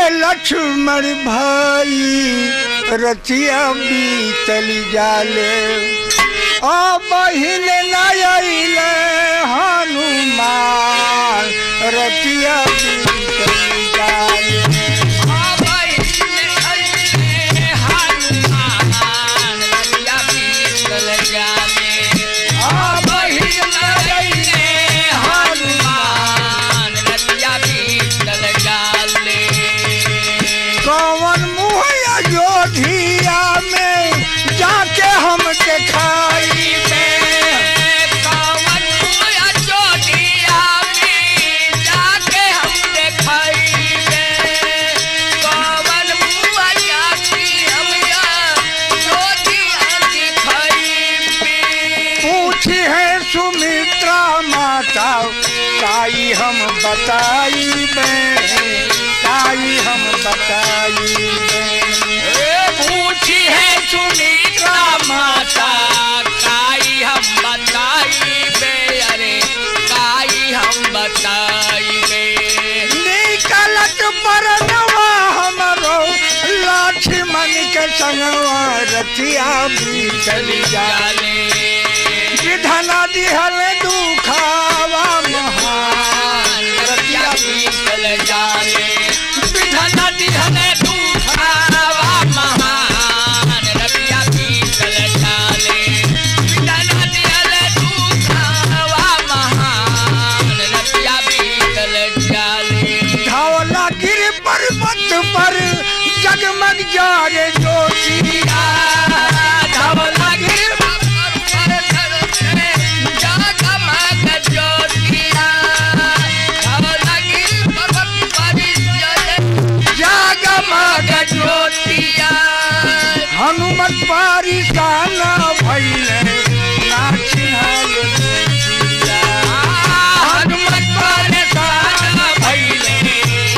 लक्ष्मण भाई रतिया बीतल जाले ओ बहिन नयले हनुमान रतिया बीतल जाले कौन मुहैया जोधिया में जाके हम दिखाई पूछी है सुमित्रा माता ताई हम बताई में ताई हम बताई में पूछी है सुनीता माता काई हम बताई बे अरे काई हम बताई बे निकलत परनवा हमरो लक्ष्मण के संगवा रतिया भी चली जाले विधना दिहल दुखावा महान रतिया बीतल जाले विधन दिहन दुखावा महान रतिया बीतल जाले विधन दिहन दुखावा महान रतिया बीतल जाले धौला गिर पर्वत पर जगमग जारे ज्योतिया धवला गिर जगमग ज्योतिया धवला गिर पर्वत पर जगमग ज्योतिया हनुमत पारिसाना भैले नाचिहाल ज्योतिया। हनुमत पर सारा भइले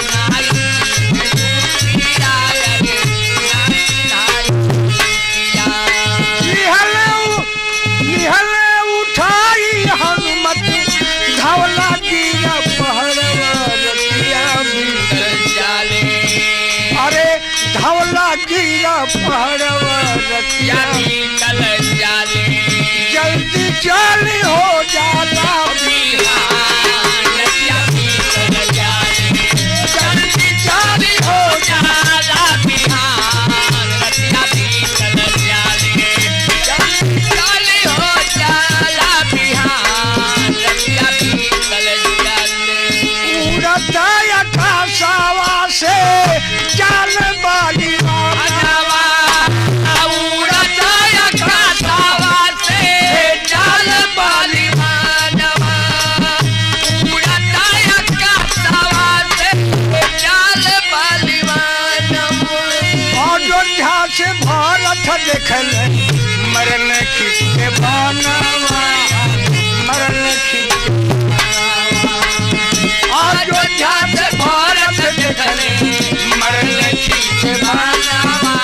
निहले उ- निहले उठाई हनुमत धौला गिरा पहरवा रतिया भी अरे धौला गिरा पहरवा रतिया जल्दी चाली हो जाला जल्दी चाली हो उड़ता अठासावा से चाल बाली अयोध्या से भारत देखल मरल खिस्से बनवा मरल खिस्से अयोध्या से भारत देखल मरल खिस्से बनवा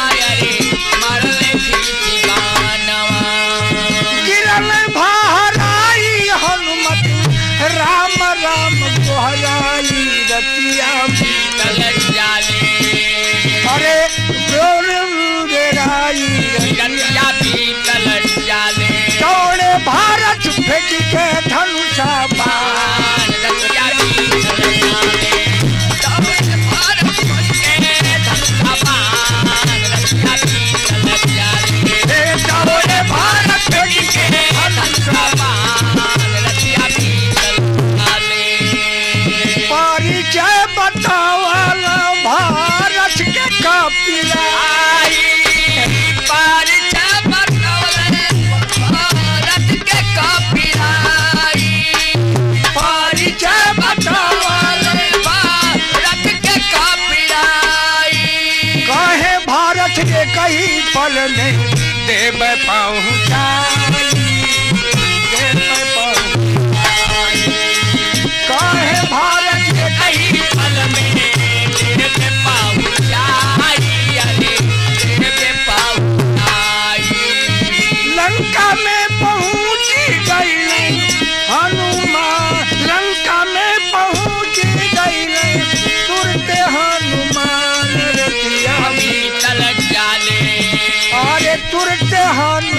गिरल भाराई हनुमत राम राम दोहराई रतिया अरे बोल राई दौड़े भारत फेंक के धनुषा बाण हे दौड़े भारत फेंक के धनुषा परिचय बतावल भारत के कपिला परिचय बतावल कहे भारत के कई पल में देव पहुँचाई देव पहुँचाई कहे भारत के कई लंका में पहुँची गई हनुमान लंका में पहुँच गई तुरते हनुमान कहानी